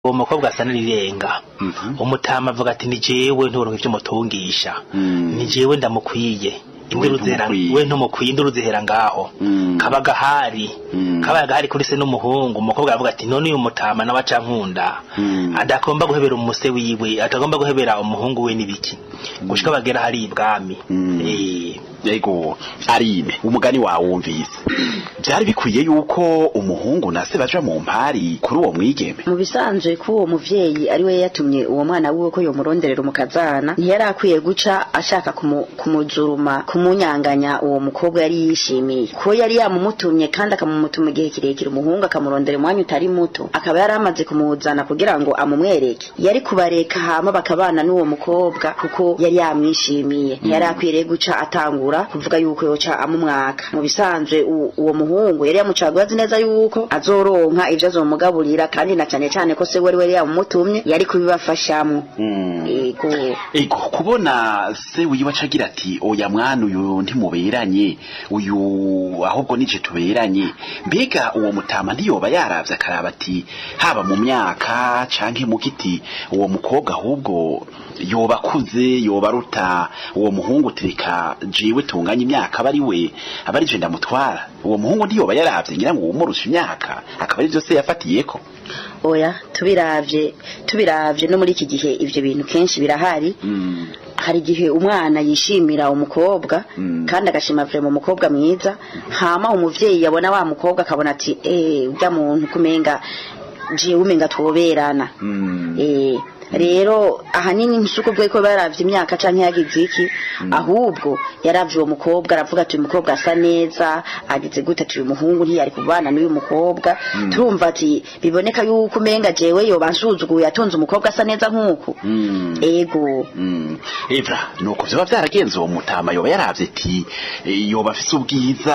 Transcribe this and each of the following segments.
uwo mukobwa asa n'irirenga umutama avuga ati ni jewe nturonka ivyo mutungisha Mm. ni jewe ndamukwiye induru zihera ntumukwiye. we ntumukwiye induru zihera ngaho Mm. kaba gahari Mm. kabaye gahari kuri se n'umuhungu umukobwa aravuga ati none uyu mutama nawe aca nkunda Mm. adagomba guhebera umuse wiwe atagomba guhebera umuhungu we n'ibiki gushika bagera hari ibwami Mm. Eh, yego arime umugani wawumvise byari bikwiye yuko umuhungu na se baja mu mpari kuri uwo mwigeme mu bisanzwe ko uwo muvyeyi ari we yatumye uwo mwana wiwe ko yomuronderera umukazana ntiyari akwiye guca ashaka kumu- kumuzuruma kumunyanganya uwo mukobwa yari yishimiye ko yari yamumutumye kandi akamumutuma igihe kirekire umuhungu akamurondera umwanya utari muto akaba yari amaze kumuzana kugira ngo amumwereke yari kubareka hama bakabana n'uwo mukobwa kuko yari yamwishimiye ntiyari akwiye rero guca atangura kuvuga yuko yoca amumwaka mu bisanzwe u- uwo muhungu yari yamucaguye azi neza yuko azoronka ivyo azomugaburira kandi na cane cane ko se wari wari yamumutumye yari kubibafashamwo yego ego kubona se wiwe aca agira ati oya mwana uyu ntimuberanye uyu ahubwo nije tuberanye mbega uwo mutama ntiyoba yaravye akaraba ati haba mu myaka canke mu giti uwo mukobwa ahubwo yoba akuze yoba aruta uwo muhungu tireka jewe tunganya imyaka aba ari we aba ari je ndamutwara uwo muhungu ntiyoba yaravye ngira ngo umurusha imyaka akaba ari vyo se yafatiyeko oya tubiravye tubiravye no muri iki gihe ivyo bintu kenshi birahari Mm. hari igihe umwana yishimira umukobwa Mm. kandi agashima vrema umukobwa mwiza hama umuvyeyi yabona wa mukobwa akabona ati eh urya muntu kumenga jewe umenga twoberana Mm. eh rero ahanini nsuko bwo ko baravye imyaka canke yagize iki ahubwo yaravye uwo mukobwa aravuga ati uyu mukobwa asa neza agize gute ati uyu muhungu ntiyari kubana n'uyu mukobwa turumva ati biboneka yuko umenga jewe yoba nsuzuguye atonze umukobwa asa neza nk'uku Mm. ego Mm. Evra nuko vyoba vyaragenze uwo mutama yoba yaravye ati eh, yoba afise ubwiza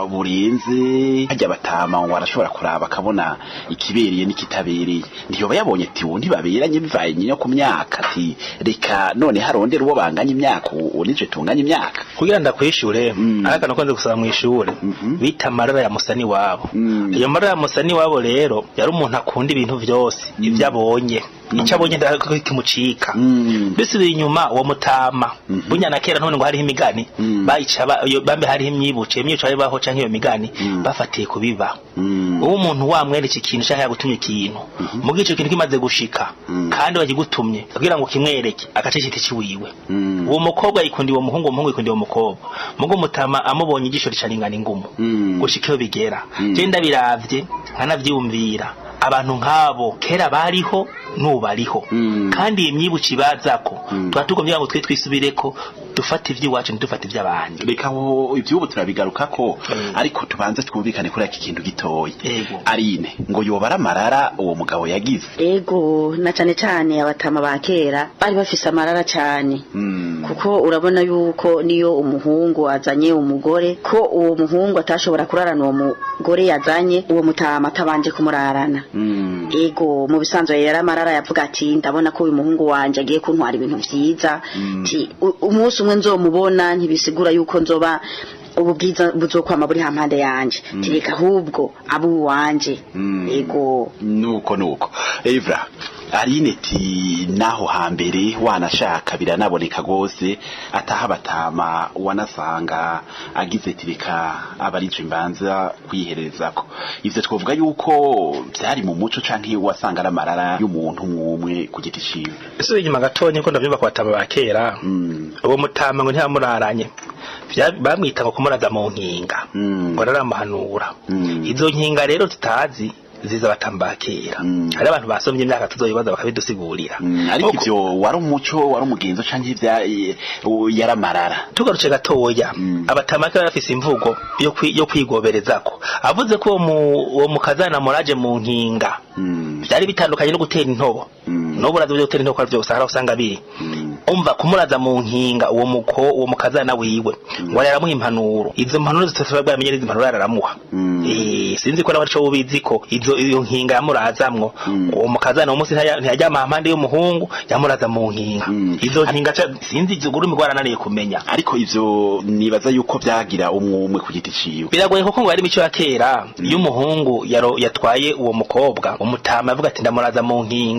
burenze harya batama ngo arashobora kuraba akabona ikibereye n'ikitabereye ntiyoba yabonye ati uwo ntibaberanye bivaye nyine ku myaka ati reka none harondera uwo banganya imyaka uwo nije tunganya imyaka kugira ndakwishure Mm. ariko nakunze gusaba mw'ishure Mhm. bita amarara ya musani wabo Mm. iyo marara ya musani wabo rero yari umuntu akunda ibintu vyose ivyo abonye ico abonye ndakimucika Mm. bisubiye inyuma uwo mutama Mhm. bunya na kera none ngo hariho imigani Mm. bayica ba- iyo- bambe hariho imyibuce imyibuce bari baho canke iyo migani Mm. bafatiye kubiba Mm. uwo umuntu wamwereka ikintu canke yagutumye ikintu mugihe ico kintu kimaze gushika Mm. kandi bagigutumye kugira ngo kimwereke agace citi ciwiwe Mm. uwo mukobwa yikundiye uwo muhungu uwo muhungu yikundiye uwo mukobwa mugo mutama amubonye igisho ricaringana ingumu Mm. gushika iyo bigera Mm. je ndabiravye nkanavyiyumvira abantu nk'abo kera bariho n'ubu bariho Mm. kandi iyi myibuci bazako Mm. tuba tugomba ngo twe twisubireko dufate ivy'iwacu ntidufate ivy'abandi reka aho ivyubu turabigarukako Mm. ariko tubanze twumvikane kuri iki kintu gitoya Yego. arine ngo yoba ari amarara uwo mugabo yagize ego na cane cane abatama ba kera bari bafise amarara cane Mm. kuko urabona yuko niyo umuhungu azanye umugore ko uwo muhungu atashobora kurarana uwo mugore yazanye uwo mutama atabanje kumurarana Mm. ego mu bisanzwe yari amarara yavuga ati ndabona ko uyu muhungu wanje agiye kuntwara ibintu vyiza Mm. ti u- umunsi umwe nzomubona ntibisigura yuko nzoba ubu bwiza buzokwama buri hampande yanje tireka ahubwo abo uwanje Mm. ego nuko nuko evra arine ti naho hambere wanashaka biranaboneka gose ataha batama wanasanga agize tireka abarije imbanza kwiherezako ivyo twovuga yuko vyari mu muco canke wasanga ari amarara y'umuntu mwumwe ku giti ciwe isubiye inyuma gatonya ko ndavyumva ku batama ba kera Mm. uwo mutama ngo ntiyamuraranye Vya- bamwita ngo kumuraza mu nkinga Mm. ngo raramuhanura Mm. izo nkinga rero tutazi ziza batamba ba kera Mm. hari abantu basomye imyaka tuzoyibaza bakabidusigurira Mm, ariko Kuko- ivyo wari umuco wari umugenzo canke ivya eh, yari amarara tugarutse gatoya Mm. abatama kera bafise imvugo yo kwi- yo kwigoberezako avuze ko uwo mu- uwo mukazana muraje mu nkinga Mm. vyari bitandukanye no gutera intobo Mm. n'ubu urazi gutera intobo ko ari vyose hari aho usanga biri Mm. umva kumuraza mu nkinga uwo muko uwo mukazana wiwe ngo aramuha impanuro izo mpanuro zitatu bwamenye izo mpanuro aramuha Mm. eh sinzi ko nabaco ubizi ko izo iyo nkinga yamurazamwo Mm. uwo mukazana uwo munsi ntaya- ntiyajyama hampande y'umuhungu yamuraza mu nkinga Mm. izo nkinga ca- sinzi izo gurumi gwarananiye kumenya ariko ivyo nibaza yuko vyagira umwumwe ku giti ciwe biragoye kuko ngo ari imico ya kera iyo umuhungu yaro- yatwaye uwo mukobwa umutama avuga ati ndamuraza mu nkinga